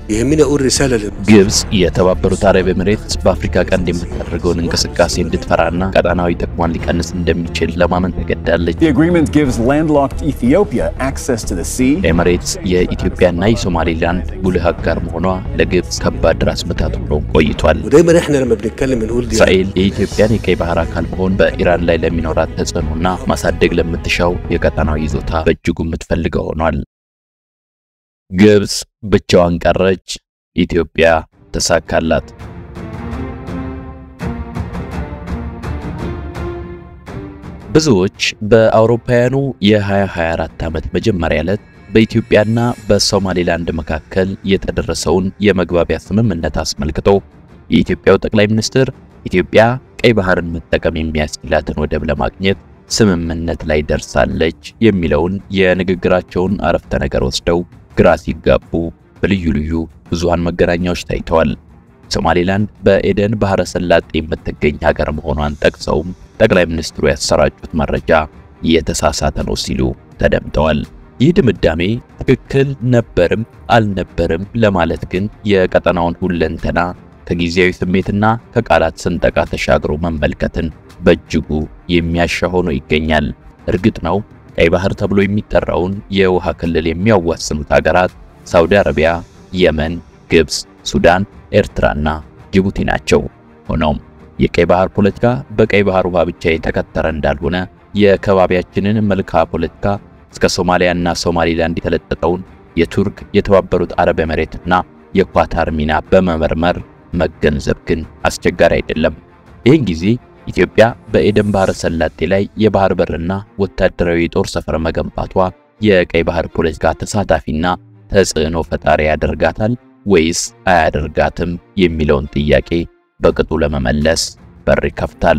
يهمني اقول رساله لل... ግብጽ የተባበሩት አረብ ኤምሬትስ በአፍሪካ ቀንድ የምታደርገውን እንቅስቃሴ እንድትፈራና ቀጠናዊ ጥቅሟን ሊቀንስ እንደሚችል ለማመን ተገዳለች። The agreement gives landlocked Ethiopia access to the sea. ኤምሬትስ የኢትዮጵያና የሶማሌላንድ ጉልህ አጋር መሆኗ ለግብጽ ከባድ ራስ ምታት ሆኖ ቆይቷል። ودايما احنا لما بنتكلم بنقول دي እስራኤል የኢትዮጵያን የቀይ ባህር አካል መሆን በኢራን ላይ ለሚኖራት ተጽዕኖና ማሳደግ ለምትሻው የቀጠናዊ ይዞታ በእጅጉ የምትፈልገው ሆኗል። ግብጽ ብቻዋን ቀረች፣ ኢትዮጵያ ተሳካላት። ብዙዎች በአውሮፓውያኑ የ2024 ዓመት መጀመሪያ ዕለት በኢትዮጵያና በሶማሌላንድ መካከል የተደረሰውን የመግባቢያ ስምምነት አስመልክቶ የኢትዮጵያው ጠቅላይ ሚኒስትር ኢትዮጵያ ቀይ ባህርን መጠቀም የሚያስችላትን ወደብ ለማግኘት ስምምነት ላይ ደርሳለች የሚለውን የንግግራቸውን አረፍተ ነገር ወስደው ግራ ሲጋቡ በልዩ ልዩ ብዙሃን መገናኛዎች ታይተዋል። ሶማሌላንድ በኤደን ባህረ ሰላጤ የምትገኝ ሀገር መሆኗን ጠቅሰውም ጠቅላይ ሚኒስትሩ ያሰራጩት መረጃ የተሳሳተ ነው ሲሉ ተደምጠዋል። ይህ ድምዳሜ ትክክል ነበርም አልነበርም ለማለት ግን የቀጠናውን ሁለንተና ከጊዜያዊ ስሜትና ከቃላት ስንጠቃ ተሻግሮ መመልከትን በእጅጉ የሚያሻ ሆኖ ይገኛል። እርግጥ ነው ቀይ ባህር ተብሎ የሚጠራውን የውሃ ክልል የሚያዋስኑት ሀገራት ሳውዲ አረቢያ፣ የመን፣ ግብጽ፣ ሱዳን፣ ኤርትራና ጅቡቲ ናቸው። ሆኖም የቀይ ባህር ፖለቲካ በቀይ ባህር ውሃ ብቻ የተከተረ እንዳልሆነ የከባቢያችንን መልክዓ ፖለቲካ እስከ ሶማሊያና ሶማሊላንድ የተለጠጠውን የቱርክ የተባበሩት አረብ ኤምሬትና የኳታር ሚና በመመርመር መገንዘብ ግን አስቸጋሪ አይደለም። ይህን ጊዜ ኢትዮጵያ በኤደን ባህረ ሰላጤ ላይ የባህር በርና ወታደራዊ የጦር ሰፈር መገንባቷ የቀይ ባህር ፖለቲካ ተሳታፊና ተጽዕኖ ፈጣሪ ያደርጋታል ወይስ አያደርጋትም የሚለውን ጥያቄ በቅጡ ለመመለስ በር ይከፍታል።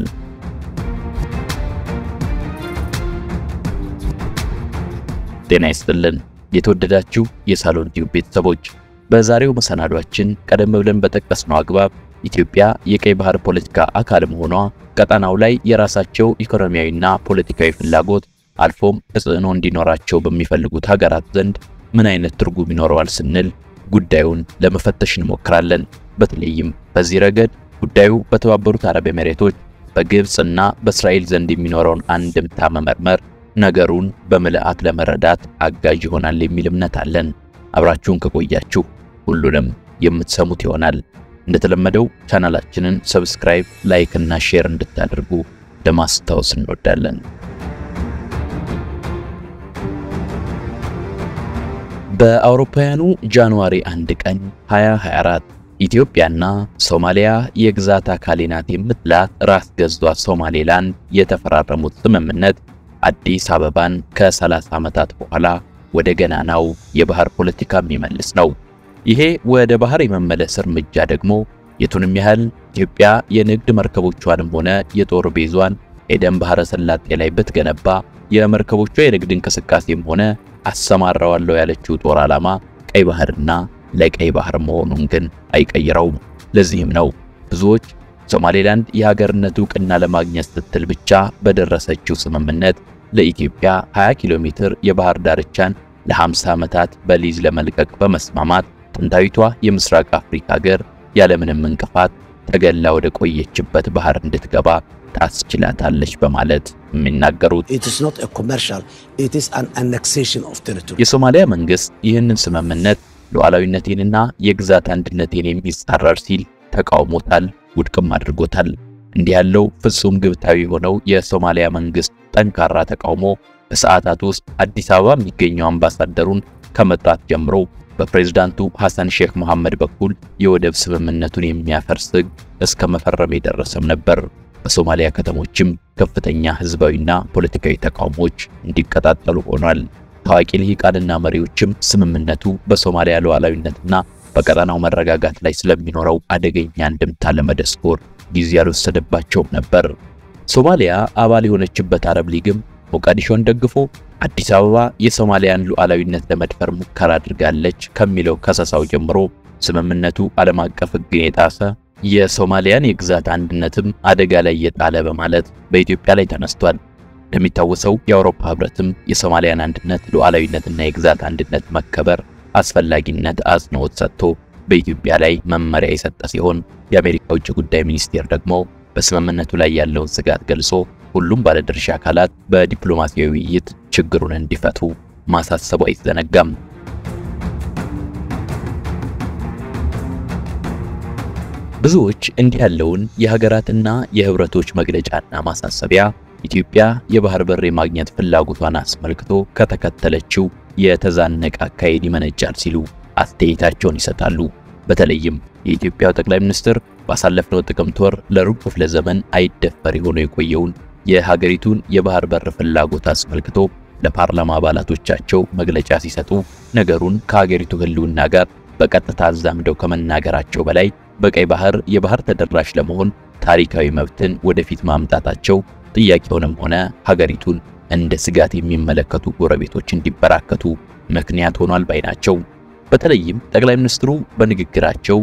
ጤና ይስጥልን የተወደዳችሁ የሳሎን ቲዩብ ቤተሰቦች፣ በዛሬው መሰናዷችን ቀደም ብለን በጠቀስነው አግባብ ኢትዮጵያ የቀይ ባህር ፖለቲካ አካል መሆኗ ቀጠናው ላይ የራሳቸው ኢኮኖሚያዊና ፖለቲካዊ ፍላጎት አልፎም ተጽዕኖ እንዲኖራቸው በሚፈልጉት ሀገራት ዘንድ ምን አይነት ትርጉም ይኖረዋል ስንል ጉዳዩን ለመፈተሽ እንሞክራለን። በተለይም በዚህ ረገድ ጉዳዩ በተባበሩት አረብ ኤሚሬቶች በግብጽ እና በእስራኤል ዘንድ የሚኖረውን አንድምታ መመርመር ነገሩን በምልአት ለመረዳት አጋዥ ይሆናል የሚል እምነት አለን። አብራችሁን ከቆያችሁ ሁሉንም የምትሰሙት ይሆናል። እንደተለመደው ቻናላችንን ሰብስክራይብ፣ ላይክ እና ሼር እንድታደርጉ ለማስታወስ እንወዳለን። በአውሮፓውያኑ ጃንዋሪ 1 ቀን 2024 ኢትዮጵያና ሶማሊያ የግዛት አካሌ ናት የምትላት ራስ ገዟ ሶማሌላንድ የተፈራረሙት ስምምነት አዲስ አበባን ከ30 ዓመታት በኋላ ወደ ገናናው የባህር ፖለቲካ የሚመልስ ነው። ይሄ ወደ ባህር የመመለስ እርምጃ ደግሞ የቱንም ያህል ኢትዮጵያ የንግድ መርከቦቿንም ሆነ የጦር ቤዟን ኤደን ባህረ ሰላጤ ላይ ብትገነባ የመርከቦቿ የንግድ እንቅስቃሴም ሆነ አሰማራዋለሁ ያለችው ጦር ዓላማ ቀይ ባህርና ለቀይ ባህር መሆኑን ግን አይቀይረውም። ለዚህም ነው ብዙዎች ሶማሌላንድ የሀገርነት ዕውቅና ለማግኘት ስትል ብቻ በደረሰችው ስምምነት ለኢትዮጵያ 20 ኪሎ ሜትር የባህር ዳርቻን ለ50 ዓመታት በሊዝ ለመልቀቅ በመስማማት ጥንታዊቷ የምስራቅ አፍሪካ ሀገር ያለምንም እንቅፋት ተገላ ወደ ቆየችበት ባህር እንድትገባ ታስችላታለች በማለት የሚናገሩት It is not a commercial, it is an annexation of territory. የሶማሊያ መንግስት ይህንን ስምምነት ሉዓላዊነቴንና የግዛት አንድነቴን የሚጻረር ሲል ተቃውሞታል፣ ውድቅም አድርጎታል። እንዲህ ያለው ፍጹም ግብታዊ የሆነው የሶማሊያ መንግስት ጠንካራ ተቃውሞ በሰዓታት ውስጥ አዲስ አበባ የሚገኘው አምባሳደሩን ከመጥራት ጀምሮ በፕሬዝዳንቱ ሐሰን ሼክ መሐመድ በኩል የወደብ ስምምነቱን የሚያፈርስ ሕግ እስከ መፈረም የደረሰም ነበር። በሶማሊያ ከተሞችም ከፍተኛ ህዝባዊና ፖለቲካዊ ተቃውሞዎች እንዲቀጣጠሉ ሆኗል። ታዋቂ ልሂቃንና መሪዎችም ስምምነቱ በሶማሊያ ሉዓላዊነትና በቀጠናው መረጋጋት ላይ ስለሚኖረው አደገኛ እንድምታ ለመደስኮር ጊዜ ያልወሰደባቸውም ነበር። ሶማሊያ አባል የሆነችበት አረብ ሊግም ሞቃዲሾን ደግፎ አዲስ አበባ የሶማሊያን ሉዓላዊነት ለመድፈር ሙከራ አድርጋለች ከሚለው ከሰሳው ጀምሮ ስምምነቱ ዓለም አቀፍ ሕግን የጣሰ የሶማሊያን የግዛት አንድነትም አደጋ ላይ የጣለ በማለት በኢትዮጵያ ላይ ተነስቷል። እንደሚታወሰው የአውሮፓ ህብረትም የሶማሊያን አንድነት ሉዓላዊነትና የግዛት አንድነት መከበር አስፈላጊነት አጽንኦት ሰጥቶ በኢትዮጵያ ላይ መመሪያ የሰጠ ሲሆን የአሜሪካ ውጭ ጉዳይ ሚኒስቴር ደግሞ በስምምነቱ ላይ ያለውን ስጋት ገልጾ ሁሉም ባለድርሻ አካላት በዲፕሎማሲያዊ ውይይት ችግሩን እንዲፈቱ ማሳሰቡ አይዘነጋም። ብዙዎች እንዲህ ያለውን የሀገራትና የህብረቶች መግለጫና ማሳሰቢያ ኢትዮጵያ የባህር በር የማግኘት ፍላጎቷን አስመልክቶ ከተከተለችው የተዛነቀ አካሄድ ይመነጫል ሲሉ አስተያየታቸውን ይሰጣሉ። በተለይም የኢትዮጵያው ጠቅላይ ሚኒስትር ባሳለፍነው ጥቅምት ወር ለሩብ ክፍለ ዘመን አይደፈር ሆኖ የቆየውን የሀገሪቱን የባህር በር ፍላጎት አስመልክቶ ለፓርላማ አባላቶቻቸው መግለጫ ሲሰጡ ነገሩን ከሀገሪቱ ህልውና ጋር በቀጥታ አዛምደው ከመናገራቸው በላይ በቀይ ባህር የባህር ተደራሽ ለመሆን ታሪካዊ መብትን ወደፊት ማምጣታቸው ጥያቄውንም ሆነ ሀገሪቱን እንደ ስጋት የሚመለከቱ ጎረቤቶች እንዲበራከቱ ምክንያት ሆኗል ባይ ናቸው። በተለይም ጠቅላይ ሚኒስትሩ በንግግራቸው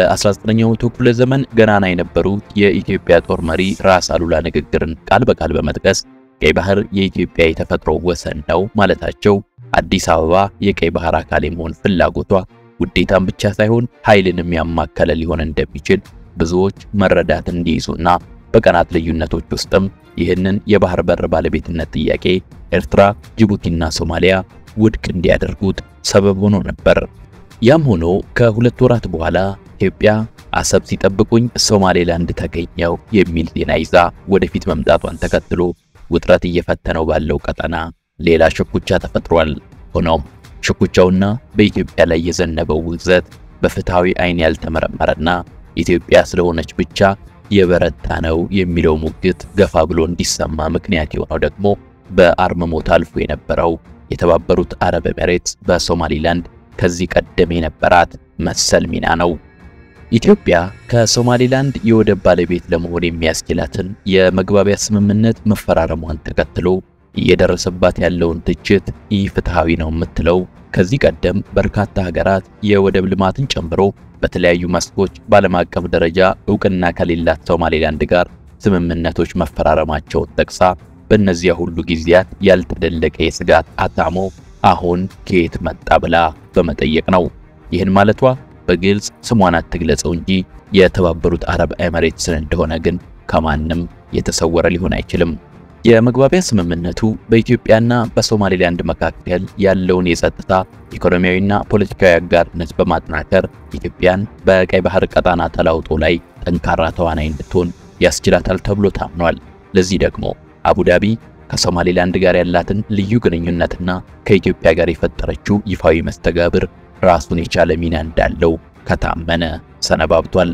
በ19ኛው መቶ ክፍለ ዘመን ገናና የነበሩት የኢትዮጵያ ጦር መሪ ራስ አሉላ ንግግርን ቃል በቃል በመጥቀስ ቀይ ባህር የኢትዮጵያ የተፈጥሮ ወሰን ነው ማለታቸው አዲስ አበባ የቀይ ባህር አካል የመሆን ፍላጎቷ ውዴታን ብቻ ሳይሆን ኃይልንም ያማከለ ሊሆን እንደሚችል ብዙዎች መረዳት እንዲይዙና በቀናት ልዩነቶች ውስጥም ይህንን የባህር በር ባለቤትነት ጥያቄ ኤርትራ፣ ጅቡቲና ሶማሊያ ውድቅ እንዲያደርጉት ሰበብ ሆኖ ነበር። ያም ሆኖ ከሁለት ወራት በኋላ ኢትዮጵያ አሰብ ሲጠብቁኝ ሶማሌላንድ ተገኘው የሚል ዜና ይዛ ወደፊት መምጣቷን ተከትሎ ውጥረት እየፈተነው ባለው ቀጠና ሌላ ሽኩቻ ተፈጥሯል። ሆኖም ሽኩቻውና በኢትዮጵያ ላይ የዘነበው ውግዘት በፍትሃዊ ዓይን ያልተመረመረና ኢትዮጵያ ስለሆነች ብቻ የበረታ ነው የሚለው ሙግት ገፋ ብሎ እንዲሰማ ምክንያት የሆነው ደግሞ በአርምሞ ታልፎ የነበረው የተባበሩት አረብ ኤሜሬትስ በሶማሊላንድ ከዚህ ቀደም የነበራት መሰል ሚና ነው። ኢትዮጵያ ከሶማሊላንድ የወደብ ባለቤት ለመሆን የሚያስችላትን የመግባቢያ ስምምነት መፈራረሟን ተከትሎ እየደረሰባት ያለውን ትችት ኢፍትሃዊ ነው የምትለው ከዚህ ቀደም በርካታ ሀገራት የወደብ ልማትን ጨምሮ በተለያዩ መስኮች በዓለም አቀፍ ደረጃ እውቅና ከሌላት ሶማሌላንድ ጋር ስምምነቶች መፈራረማቸውን ጠቅሳ በእነዚያ ሁሉ ጊዜያት ያልተደለቀ የስጋት አታሞ አሁን ከየት መጣ ብላ በመጠየቅ ነው። ይህን ማለቷ በግልጽ ስሟን አትግለጸው እንጂ የተባበሩት አረብ ኤሚሬትስን እንደሆነ ግን ከማንም የተሰወረ ሊሆን አይችልም። የመግባቢያ ስምምነቱ በኢትዮጵያና በሶማሌላንድ መካከል ያለውን የጸጥታ ኢኮኖሚያዊና ፖለቲካዊ አጋርነት በማጠናከር ኢትዮጵያን በቀይ ባህር ቀጣና ተላውጦ ላይ ጠንካራ ተዋናይ እንድትሆን ያስችላታል ተብሎ ታምኗል። ለዚህ ደግሞ አቡዳቢ ከሶማሌላንድ ጋር ያላትን ልዩ ግንኙነትና ከኢትዮጵያ ጋር የፈጠረችው ይፋዊ መስተጋብር ራሱን የቻለ ሚና እንዳለው ከታመነ ሰነባብቷል።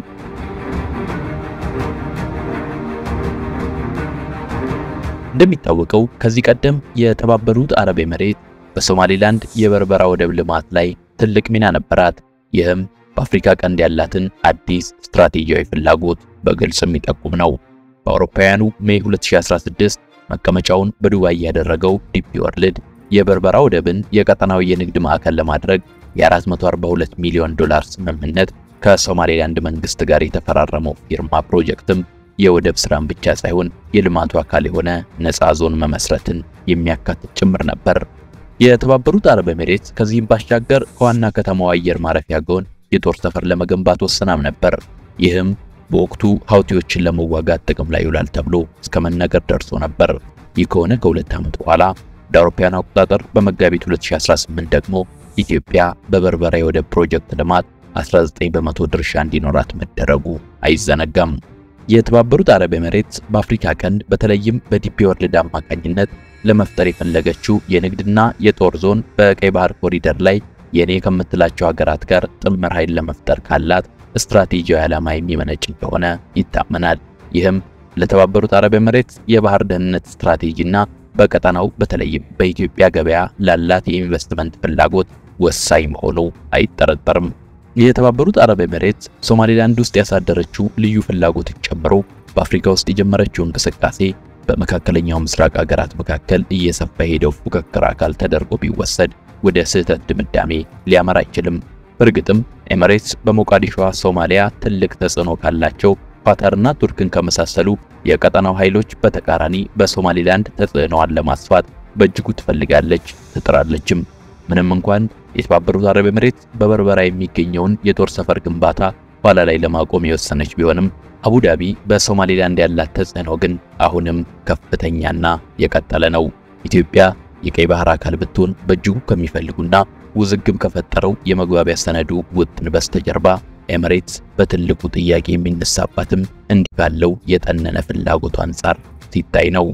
እንደሚታወቀው ከዚህ ቀደም የተባበሩት አረብ ኤሚሬት በሶማሌላንድ የበርበራ ወደብ ልማት ላይ ትልቅ ሚና ነበራት። ይህም በአፍሪካ ቀንድ ያላትን አዲስ ስትራቴጂያዊ ፍላጎት በግልጽ የሚጠቁም ነው። በአውሮፓውያኑ ሜይ 2016 መቀመጫውን በዱባይ ያደረገው ዲፒ ወርልድ የበርበራ ወደብን የቀጠናዊ የንግድ ማዕከል ለማድረግ የ442 ሚሊዮን ዶላር ስምምነት ከሶማሌላንድ መንግስት ጋር የተፈራረመው ፊርማ ፕሮጀክትም የወደብ ስራን ብቻ ሳይሆን የልማቱ አካል የሆነ ነፃ ዞን መመስረትን የሚያካትት ጭምር ነበር። የተባበሩት አረብ ኤሚሬትስ ከዚህም ባሻገር ከዋና ከተማዋ አየር ማረፊያ ጎን የጦር ሰፈር ለመገንባት ወስናም ነበር። ይህም በወቅቱ ሀውቲዎችን ለመዋጋት ጥቅም ላይ ይውላል ተብሎ እስከ መነገር ደርሶ ነበር። ይህ ከሆነ ከሁለት ዓመት በኋላ እንደ አውሮፓውያን አቆጣጠር በመጋቢት 2018 ደግሞ ኢትዮጵያ በበርበራ የወደብ ፕሮጀክት ልማት 19 በመቶ ድርሻ እንዲኖራት መደረጉ አይዘነጋም። የተባበሩት አረብ ኤሚሬትስ በአፍሪካ ቀንድ በተለይም በዲፒ ወርልድ አማካኝነት ለመፍጠር የፈለገችው የንግድና የጦር ዞን በቀይ ባህር ኮሪደር ላይ የኔ ከምትላቸው ሀገራት ጋር ጥምር ኃይል ለመፍጠር ካላት ስትራቴጂያዊ ዓላማ የሚመነጭ እንደሆነ ይታመናል። ይህም ለተባበሩት አረብ ኤሚሬትስ የባህር ደህንነት ስትራቴጂና በቀጠናው በተለይም በኢትዮጵያ ገበያ ላላት የኢንቨስትመንት ፍላጎት ወሳኝ መሆኑ አይጠረጠርም። የተባበሩት አረብ ኤሚሬትስ ሶማሌላንድ ውስጥ ያሳደረችው ልዩ ፍላጎትን ጨምሮ በአፍሪካ ውስጥ የጀመረችው እንቅስቃሴ በመካከለኛው ምስራቅ ሀገራት መካከል እየሰፋ የሄደው ፉክክር አካል ተደርጎ ቢወሰድ ወደ ስህተት ድምዳሜ ሊያመራ አይችልም። በእርግጥም ኤሚሬትስ በሞቃዲሾዋ ሶማሊያ ትልቅ ተጽዕኖ ካላቸው ኳታርና ቱርክን ከመሳሰሉ የቀጠናው ኃይሎች በተቃራኒ በሶማሊላንድ ተጽዕኖዋን ለማስፋት በእጅጉ ትፈልጋለች ትጥራለችም። ምንም እንኳን የተባበሩት አረብ ኤምሬት በበርበራ የሚገኘውን የጦር ሰፈር ግንባታ ኋላ ላይ ለማቆም የወሰነች ቢሆንም አቡዳቢ በሶማሌላንድ ያላት ተጽዕኖ ግን አሁንም ከፍተኛና የቀጠለ ነው። ኢትዮጵያ የቀይ ባህር አካል ብትሆን በእጅጉ ከሚፈልጉና ውዝግብ ከፈጠረው የመግባቢያ ሰነዱ ውጥን በስተጀርባ ኤምሬትስ በትልቁ ጥያቄ የሚነሳባትም እንዲህ ባለው የጠነነ ፍላጎቱ አንጻር ሲታይ ነው።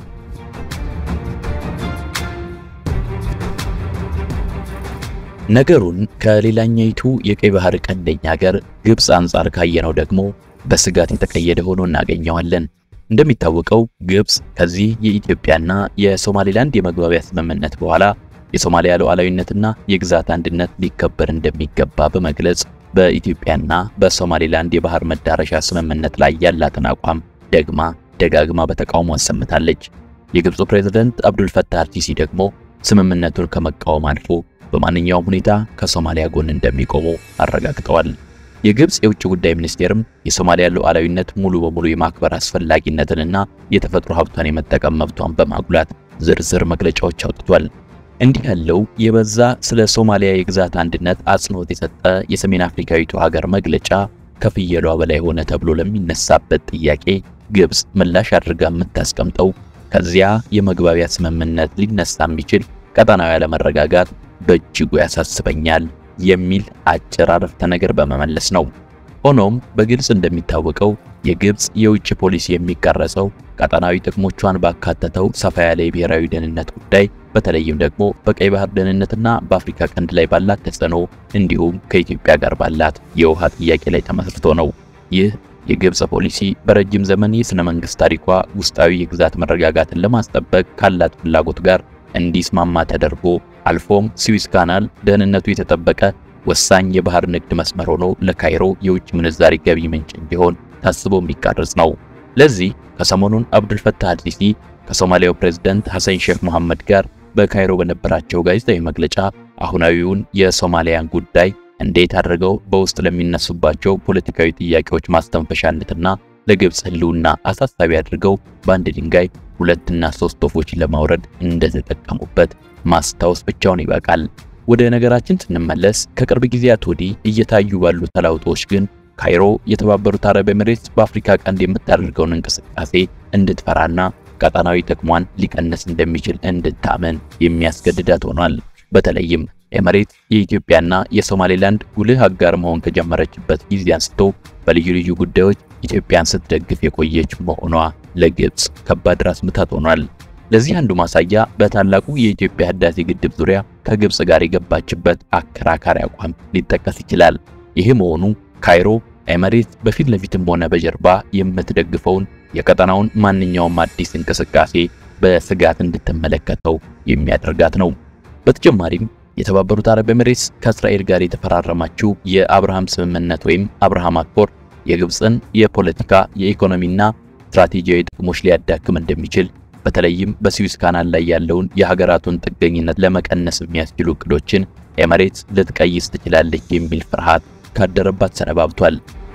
ነገሩን ከሌላኛይቱ የቀይ ባህር ቀንደኛ ሀገር ግብፅ አንጻር ካየነው ደግሞ በስጋት የተቀየደ ሆኖ እናገኘዋለን። እንደሚታወቀው ግብፅ ከዚህ የኢትዮጵያና የሶማሌላንድ የመግባቢያ ስምምነት በኋላ የሶማሊያ ሉዓላዊነትና የግዛት አንድነት ሊከበር እንደሚገባ በመግለጽ በኢትዮጵያና በሶማሌላንድ የባህር መዳረሻ ስምምነት ላይ ያላትን አቋም ደግማ ደጋግማ በተቃውሞ አሰምታለች። የግብፁ ፕሬዝዳንት አብዱልፈታህ አልሲሲ ደግሞ ስምምነቱን ከመቃወም አልፎ በማንኛውም ሁኔታ ከሶማሊያ ጎን እንደሚቆሙ አረጋግጠዋል። የግብፅ የውጭ ጉዳይ ሚኒስቴርም የሶማሊያ ሉዓላዊነት ሙሉ በሙሉ የማክበር አስፈላጊነትንና የተፈጥሮ ሀብቷን የመጠቀም መብቷን በማጉላት ዝርዝር መግለጫዎች አውጥቷል። እንዲህ ያለው የበዛ ስለ ሶማሊያ የግዛት አንድነት አጽንኦት የሰጠ የሰሜን አፍሪካዊቱ ሀገር መግለጫ ከፍየሏ በላይ ሆነ ተብሎ ለሚነሳበት ጥያቄ ግብፅ ምላሽ አድርጋ የምታስቀምጠው ከዚያ የመግባቢያ ስምምነት ሊነሳ የሚችል ቀጠናዊ አለመረጋጋት በእጅጉ ያሳስበኛል የሚል አጭር አረፍተ ነገር በመመለስ ነው። ሆኖም በግልጽ እንደሚታወቀው የግብፅ የውጭ ፖሊሲ የሚቀረጸው ቀጠናዊ ጥቅሞቿን ባካተተው ሰፋ ያለ የብሔራዊ ደህንነት ጉዳይ በተለይም ደግሞ በቀይ ባህር ደህንነትና በአፍሪካ ቀንድ ላይ ባላት ተጽዕኖ እንዲሁም ከኢትዮጵያ ጋር ባላት የውሃ ጥያቄ ላይ ተመስርቶ ነው። ይህ የግብፅ ፖሊሲ በረጅም ዘመን የሥነ መንግሥት ታሪኳ ውስጣዊ የግዛት መረጋጋትን ለማስጠበቅ ካላት ፍላጎት ጋር እንዲስማማ ተደርጎ አልፎም ስዊዝ ካናል ደህንነቱ የተጠበቀ ወሳኝ የባህር ንግድ መስመር ሆኖ ለካይሮ የውጭ ምንዛሪ ገቢ ምንጭ እንዲሆን ታስቦ የሚቀርጽ ነው። ለዚህ ከሰሞኑን አብዱልፈታህ አልሲሲ ከሶማሊያው ፕሬዝዳንት ሐሰን ሼክ መሐመድ ጋር በካይሮ በነበራቸው ጋዜጣዊ መግለጫ አሁናዊውን የሶማሊያን ጉዳይ እንዴት አድርገው በውስጥ ለሚነሱባቸው ፖለቲካዊ ጥያቄዎች ማስተንፈሻነትና ለግብፅ ሕልውና አሳሳቢ አድርገው በአንድ ድንጋይ ሁለትና ሶስት ወፎችን ለማውረድ እንደተጠቀሙበት ማስታወስ ብቻውን ይበቃል። ወደ ነገራችን ስንመለስ ከቅርብ ጊዜያት ወዲህ እየታዩ ባሉ ተለውጦች ግን ካይሮ የተባበሩት አረብ ኤምሬትስ በአፍሪካ ቀንድ የምታደርገውን እንቅስቃሴ እንድትፈራና ቀጣናዊ ጥቅሟን ሊቀንስ እንደሚችል እንድታመን የሚያስገድዳት ሆኗል። በተለይም ኤምሬትስ የኢትዮጵያና የሶማሌላንድ ጉልህ አጋር መሆን ከጀመረችበት ጊዜ አንስቶ በልዩ ልዩ ጉዳዮች ኢትዮጵያን ስትደግፍ የቆየች መሆኗ ለግብፅ ከባድ ራስ ምታት ሆኗል። ለዚህ አንዱ ማሳያ በታላቁ የኢትዮጵያ ህዳሴ ግድብ ዙሪያ ከግብፅ ጋር የገባችበት አከራካሪ አቋም ሊጠቀስ ይችላል። ይህ መሆኑ ካይሮ ኤምሬትስ በፊት ለፊትም ሆነ በጀርባ የምትደግፈውን የቀጠናውን ማንኛውም አዲስ እንቅስቃሴ በስጋት እንድትመለከተው የሚያደርጋት ነው። በተጨማሪም የተባበሩት አረብ ኤምሬትስ ከእስራኤል ጋር የተፈራረማችው የአብርሃም ስምምነት ወይም አብርሃም አኮርድ የግብፅን የፖለቲካ የኢኮኖሚና ስትራቴጂያዊ ጥቅሞች ሊያዳክም እንደሚችል በተለይም በስዊዝ ካናል ላይ ያለውን የሀገራቱን ጥገኝነት ለመቀነስ የሚያስችሉ እቅዶችን ኤምሬትስ ልትቀይስ ትችላለች የሚል ፍርሃት ካደረባት ሰነባብቷል።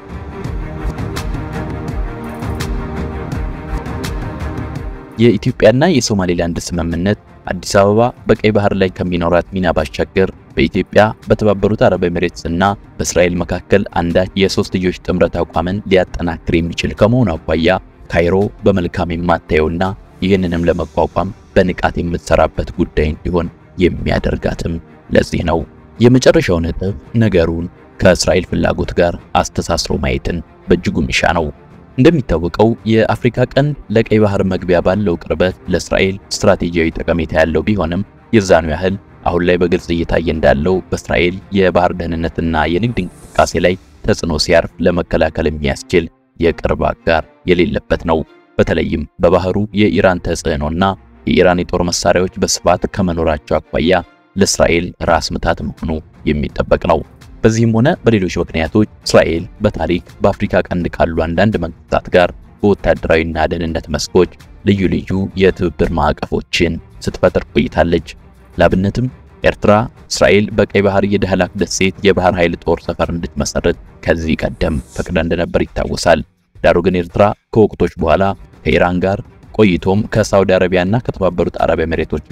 የኢትዮጵያና የሶማሌላንድ ስምምነት አዲስ አበባ በቀይ ባህር ላይ ከሚኖራት ሚና ባሻገር በኢትዮጵያ በተባበሩት አረብ ኤሚሬትስ እና በእስራኤል መካከል አንዳች የሶስትዮሽ ጥምረት አቋምን ሊያጠናክር የሚችል ከመሆኑ አኳያ ካይሮ በመልካም የማታየውና ይህንንም ለመቋቋም በንቃት የምትሰራበት ጉዳይ እንዲሆን የሚያደርጋትም ለዚህ ነው። የመጨረሻው ነጥብ ነገሩን ከእስራኤል ፍላጎት ጋር አስተሳስሮ ማየትን በእጅጉ ሚሻ ነው። እንደሚታወቀው የአፍሪካ ቀንድ ለቀይ ባህር መግቢያ ባለው ቅርበት ለእስራኤል ስትራቴጂያዊ ጠቀሜታ ያለው ቢሆንም የዛኑ ያህል አሁን ላይ በግልጽ እየታየ እንዳለው በእስራኤል የባህር ደህንነትና የንግድ እንቅስቃሴ ላይ ተጽዕኖ ሲያርፍ ለመከላከል የሚያስችል የቅርብ አጋር የሌለበት ነው። በተለይም በባህሩ የኢራን ተጽዕኖና የኢራን የጦር መሳሪያዎች በስፋት ከመኖራቸው አኳያ ለእስራኤል ራስ ምታት መሆኑ የሚጠበቅ ነው። በዚህም ሆነ በሌሎች ምክንያቶች እስራኤል በታሪክ በአፍሪካ ቀንድ ካሉ አንዳንድ መንግስታት ጋር በወታደራዊና ደህንነት መስኮች ልዩ ልዩ የትብብር ማዕቀፎችን ስትፈጥር ቆይታለች። ላብነትም ኤርትራ እስራኤል በቀይ ባህር የዳህላክ ደሴት የባህር ኃይል ጦር ሰፈር እንድትመሰርት ከዚህ ቀደም ፈቅዳ እንደነበር ይታወሳል። ዳሩ ግን ኤርትራ ከወቅቶች በኋላ ከኢራን ጋር ቆይቶም ከሳውዲ አረቢያና ከተባበሩት አረብ ኤሚሬቶች ጋር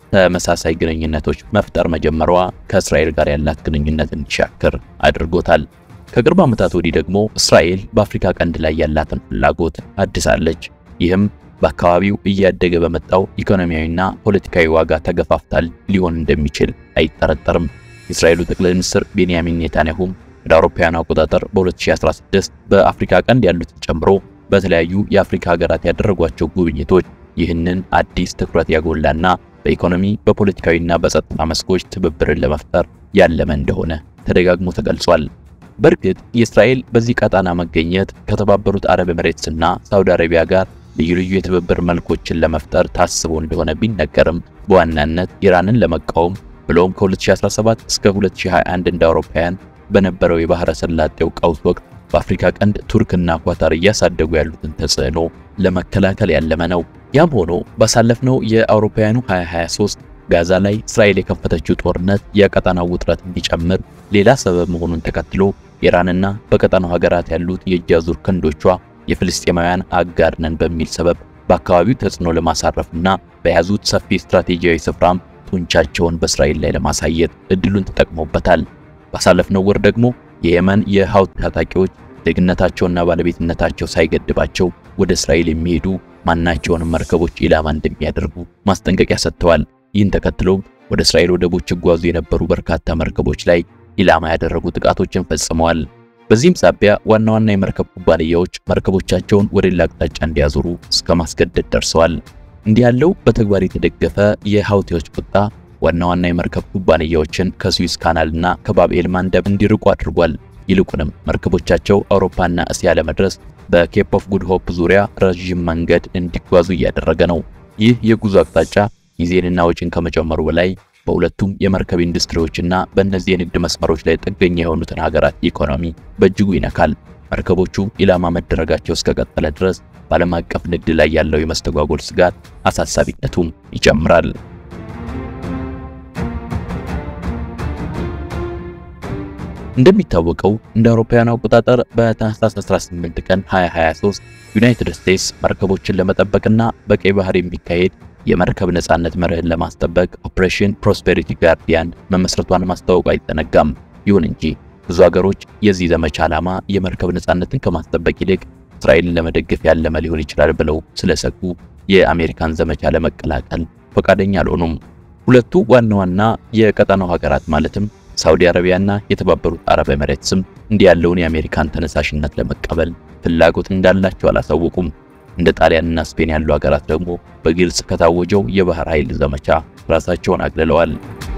ተመሳሳይ ግንኙነቶች መፍጠር መጀመሯ ከእስራኤል ጋር ያላት ግንኙነት እንዲሻክር አድርጎታል። ከቅርብ ዓመታት ወዲህ ደግሞ እስራኤል በአፍሪካ ቀንድ ላይ ያላትን ፍላጎት አድሳለች። ይህም በአካባቢው እያደገ በመጣው ኢኮኖሚያዊና ፖለቲካዊ ዋጋ ተገፋፍታል ሊሆን እንደሚችል አይጠረጠርም። የእስራኤሉ ጠቅላይ ሚኒስትር ቤንያሚን ኔታንያሁም እንደ አውሮፓውያኑ አቆጣጠር በ2016 በአፍሪካ ቀንድ ያሉትን ጨምሮ በተለያዩ የአፍሪካ ሀገራት ያደረጓቸው ጉብኝቶች ይህንን አዲስ ትኩረት ያጎላና በኢኮኖሚ በፖለቲካዊና በጸጥታ መስኮች ትብብርን ለመፍጠር ያለመ እንደሆነ ተደጋግሞ ተገልጿል። በእርግጥ የእስራኤል በዚህ ቀጣና መገኘት ከተባበሩት አረብ ኤምሬትስና ሳውዲ አረቢያ ጋር ልዩ ልዩ የትብብር መልኮችን ለመፍጠር ታስቦ እንደሆነ ቢነገርም በዋናነት ኢራንን ለመቃወም ብሎም ከ2017 እስከ 2021 እንደ አውሮፓውያን በነበረው የባህረ ሰላጤው ቀውስ ወቅት በአፍሪካ ቀንድ ቱርክና ኳታር እያሳደጉ ያሉትን ተጽዕኖ ለመከላከል ያለመ ነው። ያም ሆኖ ባሳለፍነው የአውሮፓውያኑ 2023 ጋዛ ላይ እስራኤል የከፈተችው ጦርነት የቀጠናው ውጥረት እንዲጨምር ሌላ ሰበብ መሆኑን ተከትሎ ኢራንና በቀጠናው ሀገራት ያሉት የእጅ አዙር ክንዶቿ የፍልስጤማውያን አጋር ነን በሚል ሰበብ በአካባቢው ተጽዕኖ ለማሳረፍና በያዙት ሰፊ ስትራቴጂያዊ ስፍራም ጡንቻቸውን በእስራኤል ላይ ለማሳየት እድሉን ተጠቅሞበታል። ባሳለፍነው ወር ደግሞ የየመን የሐውቲ ታጣቂዎች ዜግነታቸውና ባለቤትነታቸው ሳይገድባቸው ወደ እስራኤል የሚሄዱ ማናቸውንም መርከቦች ኢላማ እንደሚያደርጉ ማስጠንቀቂያ ሰጥተዋል። ይህን ተከትሎም ወደ እስራኤል ወደቦች ይጓዙ የነበሩ በርካታ መርከቦች ላይ ኢላማ ያደረጉ ጥቃቶችን ፈጽመዋል። በዚህም ሳቢያ ዋና ዋና የመርከብ ኩባንያዎች መርከቦቻቸውን ወደ ሌላ አቅጣጫ እንዲያዞሩ እስከ ማስገደድ ደርሰዋል። እንዲህ ያለው በተግባር የተደገፈ የሐውቲዎች ቁጣ ዋና ዋና የመርከብ ኩባንያዎችን ከስዊዝ ካናልና ከባብኤል ማንደብ እንዲርቁ አድርጓል። ይልቁንም መርከቦቻቸው አውሮፓና እስያ ለመድረስ በኬፕ ኦፍ ጉድ ሆፕ ዙሪያ ረዥም መንገድ እንዲጓዙ እያደረገ ነው። ይህ የጉዞ አቅጣጫ ጊዜንና ወጪን ከመጨመሩ በላይ በሁለቱም የመርከብ ኢንዱስትሪዎችና በእነዚህ የንግድ መስመሮች ላይ ጥገኛ የሆኑትን ሀገራት ኢኮኖሚ በእጅጉ ይነካል። መርከቦቹ ኢላማ መደረጋቸው እስከቀጠለ ድረስ በዓለም አቀፍ ንግድ ላይ ያለው የመስተጓጎል ስጋት አሳሳቢነቱም ይጨምራል። እንደሚታወቀው እንደ አውሮፓውያን አቆጣጠር በታህሳስ 18 ቀን 2023 ዩናይትድ ስቴትስ መርከቦችን ለመጠበቅና በቀይ ባህር የሚካሄድ የመርከብ ነጻነት መርህን ለማስጠበቅ ኦፕሬሽን ፕሮስፔሪቲ ጋርዲያን መመስረቷን ማስታወቁ አይዘነጋም። ይሁን እንጂ ብዙ ሀገሮች የዚህ ዘመቻ ዓላማ የመርከብ ነጻነትን ከማስጠበቅ ይልቅ እስራኤልን ለመደገፍ ያለመ ሊሆን ይችላል ብለው ስለሰጉ የአሜሪካን ዘመቻ ለመቀላቀል ፈቃደኛ አልሆኑም። ሁለቱ ዋና ዋና የቀጠናው ሀገራት ማለትም ሳውዲ አረቢያና የተባበሩት አረብ ኤሚሬትስም እንዲህ ያለውን የአሜሪካን ተነሳሽነት ለመቀበል ፍላጎት እንዳላቸው አላሳወቁም። እንደ ጣሊያንና ስፔን ያሉ ሀገራት ደግሞ በግልጽ ከታወጀው የባህር ኃይል ዘመቻ ራሳቸውን አግልለዋል።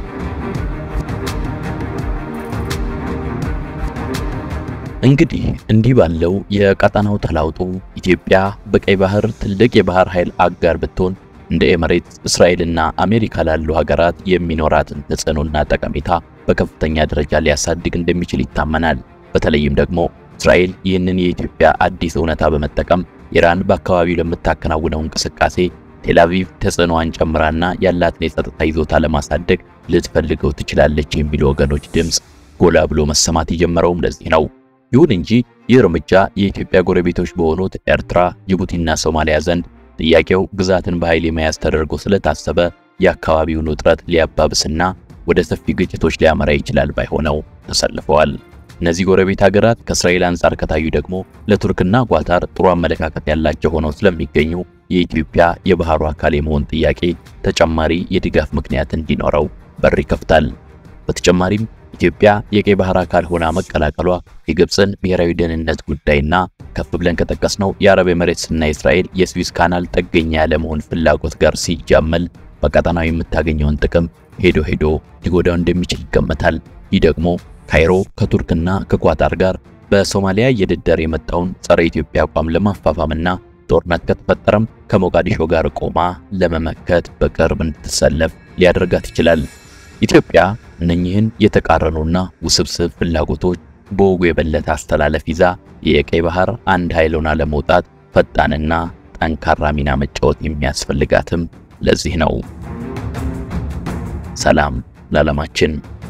እንግዲህ እንዲህ ባለው የቀጠናው ተላውጦ ኢትዮጵያ በቀይ ባህር ትልቅ የባህር ኃይል አጋር ብትሆን እንደ ኤሚሬትስ፣ እስራኤልና አሜሪካ ላሉ ሀገራት የሚኖራትን ተጽዕኖና ጠቀሜታ በከፍተኛ ደረጃ ሊያሳድግ እንደሚችል ይታመናል። በተለይም ደግሞ እስራኤል ይህንን የኢትዮጵያ አዲስ እውነታ በመጠቀም ኢራን በአካባቢው ለምታከናውነው እንቅስቃሴ ቴልአቪቭ ተጽዕኖዋን ጨምራና ያላትን የጸጥታ ይዞታ ለማሳደግ ልትፈልገው ትችላለች የሚሉ ወገኖች ድምፅ ጎላ ብሎ መሰማት የጀመረውም ለዚህ ነው። ይሁን እንጂ ይህ እርምጃ የኢትዮጵያ ጎረቤቶች በሆኑት ኤርትራ፣ ጅቡቲና ሶማሊያ ዘንድ ጥያቄው ግዛትን በኃይል የመያዝ ተደርጎ ስለታሰበ የአካባቢውን ውጥረት ሊያባብስና ወደ ሰፊ ግጭቶች ሊያመራ ይችላል ባይሆነው ተሰልፈዋል። እነዚህ ጎረቤት ሀገራት ከእስራኤል አንጻር ከታዩ ደግሞ ለቱርክና ኳታር ጥሩ አመለካከት ያላቸው ሆነው ስለሚገኙ የኢትዮጵያ የባህሩ አካል የመሆን ጥያቄ ተጨማሪ የድጋፍ ምክንያት እንዲኖረው በር ይከፍታል። በተጨማሪም ኢትዮጵያ የቀይ ባህር አካል ሆና መቀላቀሏ የግብፅን ብሔራዊ ደህንነት ጉዳይና ከፍ ብለን ከጠቀስነው የአረብ ኤሚሬትስና የእስራኤል የስዊዝ ካናል ጥገኛ ያለመሆን ፍላጎት ጋር ሲጃመል በቀጠናው የምታገኘውን ጥቅም ሄዶ ሄዶ ሊጎዳው እንደሚችል ይገመታል። ይህ ደግሞ ካይሮ ከቱርክና ከኳታር ጋር በሶማሊያ እየደደረ የመጣውን ጸረ ኢትዮጵያ አቋም ለማፋፋምና ጦርነት ከተፈጠረም ከሞቃዲሾ ጋር ቆማ ለመመከት በቅርብ እንድትሰለፍ ሊያደርጋት ይችላል። ኢትዮጵያ እነኚህን የተቃረኑና ውስብስብ ፍላጎቶች በወጉ የበለጠ አስተላለፍ ይዛ የቀይ ባህር አንድ ኃይል ሆና ለመውጣት ፈጣንና ጠንካራ ሚና መጫወት የሚያስፈልጋትም ለዚህ ነው። ሰላም ለዓለማችን።